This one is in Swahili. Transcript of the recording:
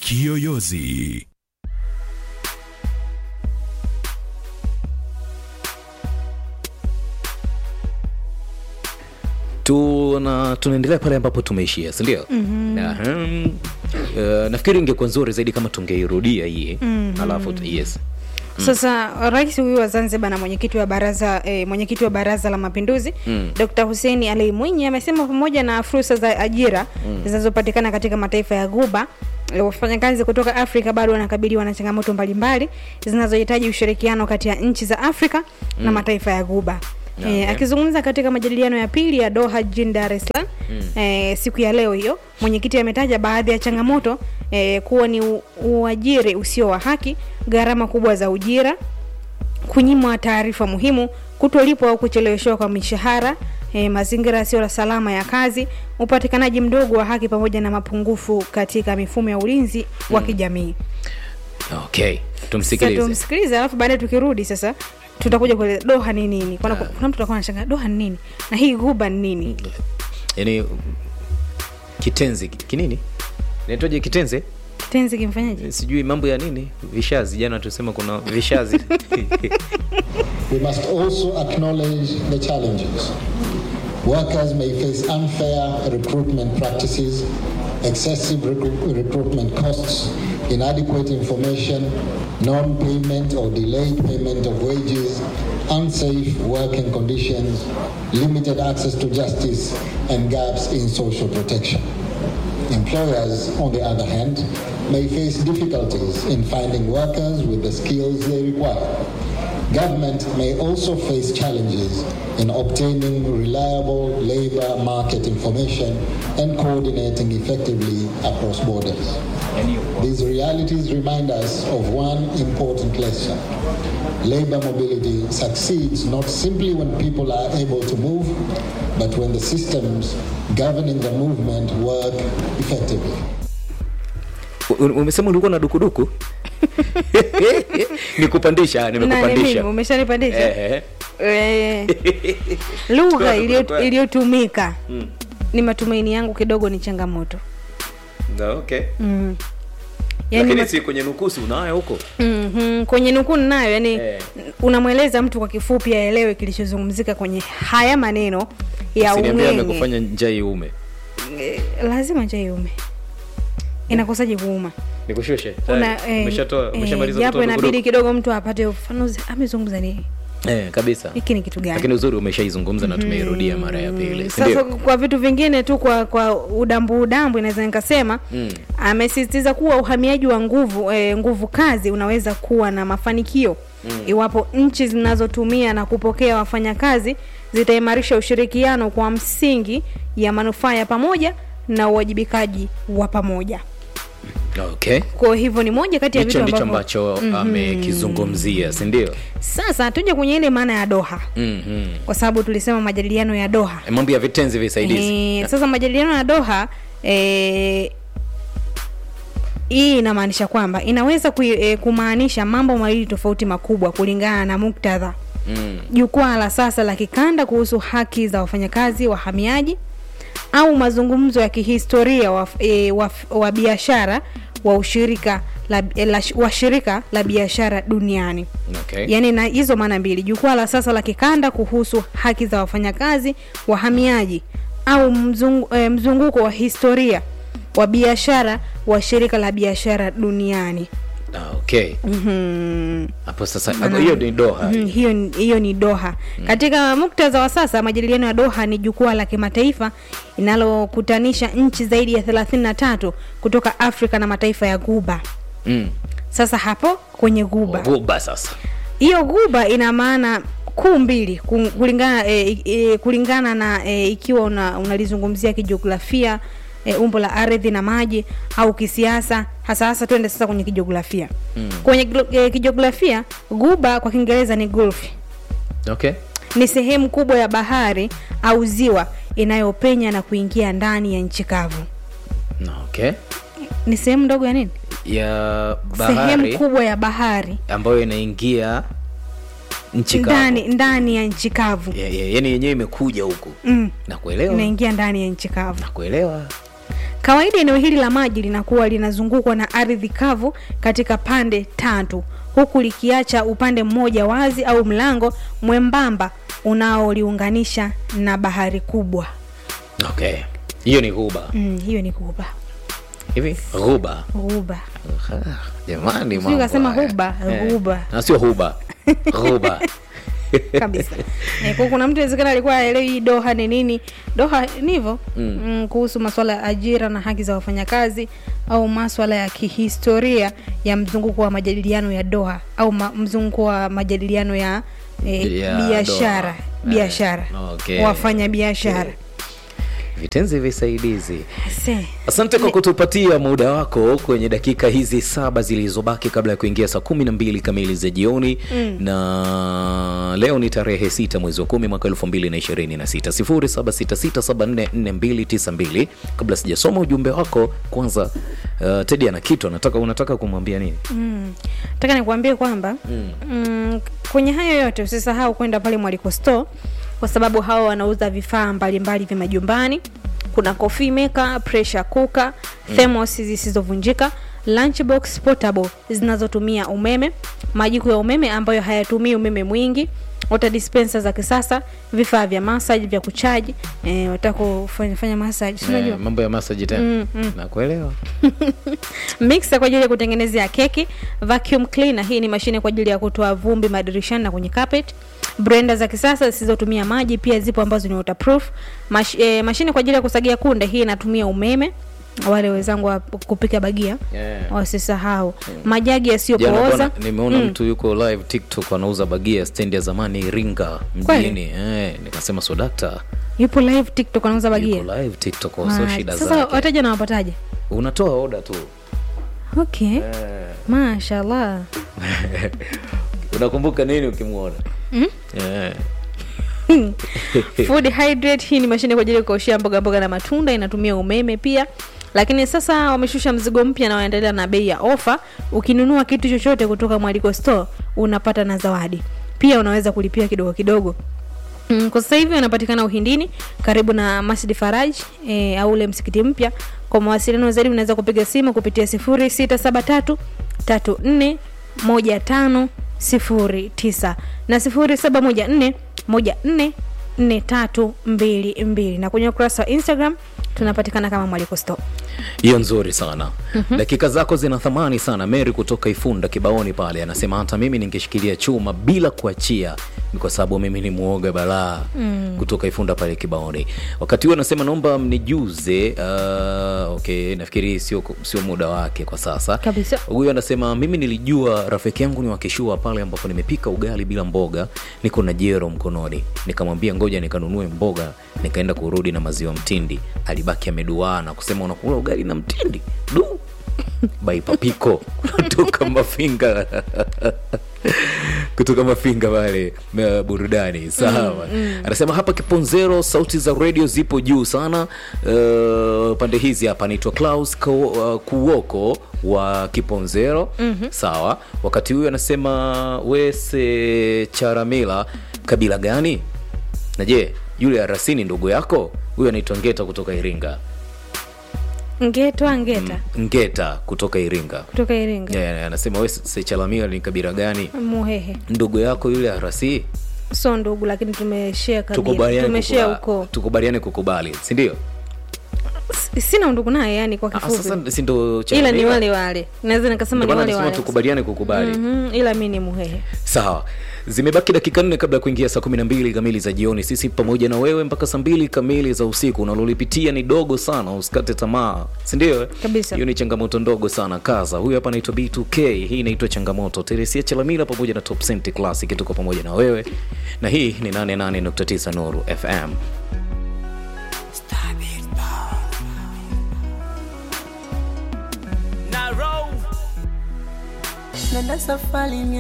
Kiyoyozi. tuna tunaendelea pale ambapo tumeishia sindio mm-hmm. uh, nafikiri ingekuwa nzuri zaidi kama tungeirudia hii mm-hmm. alafu tu- yes Sasa rais huyu wa Zanzibar na mwenyekiti wa baraza eh, mwenyekiti wa baraza la mapinduzi mm. Dr. Hussein Ali Mwinyi amesema pamoja na fursa za ajira zinazopatikana katika mataifa ya Ghuba eh, wafanyakazi kutoka Afrika bado wanakabiliwa na changamoto mbalimbali zinazohitaji ushirikiano kati ya nchi za Afrika na mataifa ya Ghuba. Okay. Eh, akizungumza katika majadiliano ya pili ya Doha jijini Dar es Salaam eh, siku ya leo hiyo, mwenyekiti ametaja baadhi ya changamoto eh, kuwa ni u- uajiri usio wa haki, gharama kubwa za ujira, kunyimwa taarifa muhimu, kutolipwa au kucheleweshwa kwa mishahara, eh, mazingira yasiyo salama ya kazi, upatikanaji mdogo wa haki pamoja na mapungufu katika mifumo ya ulinzi wa kijamii. okay Sasa tumsikilize tumsikilize, alafu baadaye tukirudi sasa tutakuja kueleza Doha ni nini. Kuna, kuna mtu atakuwa anashangaa Doha ni nini na hii Ghuba ni nini? yani kitenzi kinini naitoje kitenze Kitenzi kimfanyaje? sijui mambo ya nini vishazi jana tusema kuna vishazi We must also acknowledge the challenges. Workers may face unfair recruitment practices, excessive recru- recruitment costs, inadequate information, non payment or delayed payment of wages, unsafe working conditions, limited access to justice, and gaps in social protection. Employers, on the other hand, may face difficulties in finding workers with the skills they require. Government may also face challenges in obtaining reliable labor market information and coordinating effectively across borders. These realities remind us of one important lesson. Labor mobility succeeds not simply when people are able to move, but when the systems governing the movement work effectively. U- umesema ulikuwa na dukuduku nikupandisha Nani nimekupandisha mimi? Umeshanipandisha? Eh, Eh, lugha Kwa- iliyo- kwa- iliyotumika ni matumaini yangu kidogo ni changamoto na okay mm. yani lakini mat- si kwenye nukusi unayo huko mm-hmm. kwenye nukuu nayo yani Eh. unamweleza mtu kwa kifupi aelewe kilichozungumzika kwenye haya maneno ya siniambia ung'eng'e amekufanya njaa iume Eh, lazima njaa iume inakosaje kuuma nikushushe Una- Tayari. eh, umeshatoa eh, umeshamaliza japo kutoa inabidi dukuduku? kidogo mtu apate ufafanuzi amezungumza nini eh kabisa hiki ni kitu gani lakini uzuri umeshaizungumza na tumeirudia mara ya pili si sasa ndio? kwa vitu vingine tu kwa kwa udambu udambu inaweza nikasema mm. amesisitiza kuwa uhamiaji wa nguvu e, nguvu kazi unaweza kuwa na mafanikio mm. iwapo nchi zinazotumia na kupokea wafanyakazi zitaimarisha ushirikiano kwa msingi ya manufaa ya pamoja na uwajibikaji wa pamoja okay kwa hivyo ni moja kati ya hicho vitu ndicho ambavyo ambacho amekizungumzia si ndio sasa tuje kwenye ile maana ya doha Mhm. kwa sababu tulisema majadiliano ya doha Eh, mambo ya vitenzi visaidizi Eh, sasa majadiliano ya Doha eh, hii inamaanisha kwamba inaweza kui, eh, kumaanisha mambo mawili tofauti makubwa kulingana na muktadha. Mm. Jukwaa la sasa la kikanda kuhusu haki za wafanyakazi wahamiaji au mazungumzo ya kihistoria wa, e, wa, wa biashara wa ushirika la, la, wa shirika la biashara duniani okay yaani na hizo maana mbili jukwaa la sasa la kikanda kuhusu haki za wafanyakazi wahamiaji au mzungu, eh, mzunguko wa historia wa biashara wa shirika la biashara duniani Ah, okay Mhm. hapo sasa hapo hiyo ni doha Mhm, hiyo ni- hiyo ni doha katika muktadha wa sasa majadiliano ya doha ni jukwaa la kimataifa inalokutanisha nchi zaidi ya 33 kutoka afrika na mataifa ya guba Mm. sasa hapo kwenye guba guba sasa hiyo guba ina maana kuu mbili ku- kulingana e, e, kulingana na e, ikiwa una, unalizungumzia kijiografia e, umbo la ardhi na maji au kisiasa hasa hasa tuende sasa kwenye kijiografia mm. kwenye glo- e, kijiografia guba kwa kiingereza ni gulf okay ni sehemu kubwa ya bahari au ziwa inayopenya na kuingia ndani ya nchi kavu Na okay ni sehemu ndogo ya nini ya sehemu bahari kubwa ya bahari ambayo inaingia nchi kavu. ndani ndani ya nchi kavu Ya- ya- yaani yenyewe imekuja huku mm. nakuelewa inaingia ndani ya nchi kavu nakuelewa Kawaida eneo hili la maji linakuwa linazungukwa na ardhi kavu katika pande tatu, huku likiacha upande mmoja wazi au mlango mwembamba unaoliunganisha na bahari kubwa. okay hiyo ni ghuba Mm, hiyo ni ghuba. hivi ghuba Ghuba. Ah, jamani Sijui mambo ukasema haya. huba, Eh, ghuba. na sio huba ghuba kabisa eh, kwa kuna mtu inawezekana alikuwa haelewi hii doha ni nini doha ni hivyo mm. mm, kuhusu maswala ya ajira na haki za wafanyakazi au maswala ya kihistoria ya mzunguko wa majadiliano ya doha au ma, mzunguko wa majadiliano ya eh, Ya biashara Doha. biashara Eh, okay. wafanya biashara vitenzi visaidizi Se. asante kwa kutupatia muda wako kwenye dakika hizi saba zilizobaki kabla ya kuingia saa kumi na mbili kamili za jioni mm. na leo ni tarehe sita mwezi wa kumi mwaka elfu mbili na ishirini na sita sifuri saba sita sita saba nne nne mbili tisa mbili kabla sijasoma ujumbe wako kwanza uh, tedi ana kitu anataka unataka kumwambia nini Mm. Nataka nikuambie kwamba mm. Mm, kwenye hayo yote usisahau kwenda pale Mwaliko Store kwa sababu hao wanauza vifaa mbalimbali vya majumbani. Kuna coffee maker, pressure cooker, thermos zisizovunjika, lunchbox portable zinazotumia umeme, majiko ya umeme ambayo hayatumii umeme mwingi, water dispenser za kisasa, vifaa vya massage vya kuchaji, eh, wataka kufanya fanya massage, si unajua? eh, mambo ya masaji tena Mm, mm. nakuelewa mixer kwa ajili ya kutengenezea keki, vacuum cleaner, hii ni mashine kwa ajili ya kutoa vumbi madirishani na kwenye carpet. Blender za kisasa zisizotumia maji pia zipo ambazo ni waterproof. Mash, eh, mashine kwa ajili ya kusagia kunde, hii inatumia umeme. Wale wenzangu wa kupika bagia Yeah. wasisahau. Majagi Jana yasiyopooza bwana, nimeona mtu yuko live tiktok anauza bagia stendi ya zamani iringa mjini eh, nikasema so dakta yupo live TikTok anauza bagia. yuko live tiktok so Right. shida Sasa zake wateja nawapataje? unatoa oda tu Okay. Mashallah. unakumbuka nini ukimwona Eh, Food hydrate hii ni mashine kwa ajili ya kuoshea mboga mboga na matunda, inatumia umeme pia. Lakini sasa wameshusha mzigo mpya na wanaendelea na bei ya ofa. Ukinunua kitu chochote kutoka Mwaliko Store unapata na zawadi pia, unaweza kulipia kidogo kidogo. Mm, kwa sasa hivi wanapatikana Uhindini karibu na Masjid Faraj e, au ule msikiti mpya. Kwa mawasiliano zaidi unaweza kupiga simu kupitia 0673 34 15 09 na 0714 14 4322 na kwenye ukurasa wa Instagram tunapatikana kama Mwaliko Store. hiyo nzuri sana dakika zako zina thamani sana mary kutoka ifunda kibaoni pale anasema hata mimi ningeshikilia chuma bila kuachia ni kwa sababu mimi ni muoga balaa kutoka ifunda pale kibaoni wakati huo anasema naomba mnijuze uh, okay nafikiri sio sio muda wake kwa sasa Kabisa. huyu anasema mimi nilijua rafiki yangu ni wakishua pale ambapo nimepika ugali bila mboga niko na jero mkononi nikamwambia ngoja nikanunue mboga nikaenda kurudi na maziwa mtindi alibaki ameduaa na kusema unakula ugali na mtindi du baipapiko kutoka mafinga kutoka mafinga pale uh, burudani sawa anasema hapa kiponzero sauti za redio zipo juu sana uh, pande hizi hapa anaitwa klaus Ku- uh, kuoko wa kiponzero mm-hmm. sawa wakati huyu anasema wese charamila kabila gani na je yule arasini ndugu yako huyu anaitwa ngeta kutoka iringa Ngetwa Ngeta ngeta kutoka iringa kutoka Iringa. yeah, anasema wese charamila ni kabila gani Muhehe. ndugu yako yule arasi So ndugu lakini tumeshare kabila. tukubaliane Tumeshare kukuba- ukoo. tukubaliane kukubali sindio S- Sina undugu naye yani kwa Ah, kifupi. sasa sindo ila ni wale wale naweza nikasema ni wale wale tukubaliane kukubali Mhm, ila mi ni muhehe sawa zimebaki dakika nne kabla ya kuingia saa kumi na mbili kamili za jioni sisi pamoja na wewe mpaka saa mbili kamili za usiku unalolipitia ni dogo sana usikate tamaa sindio Kabisa. hiyo ni changamoto ndogo sana kaza huyu hapa anaitwa b2k hii inaitwa changamoto teresia chalamila pamoja na top Cent classic tuko pamoja na wewe na hii ni 88.9 nuru fm Nenda safari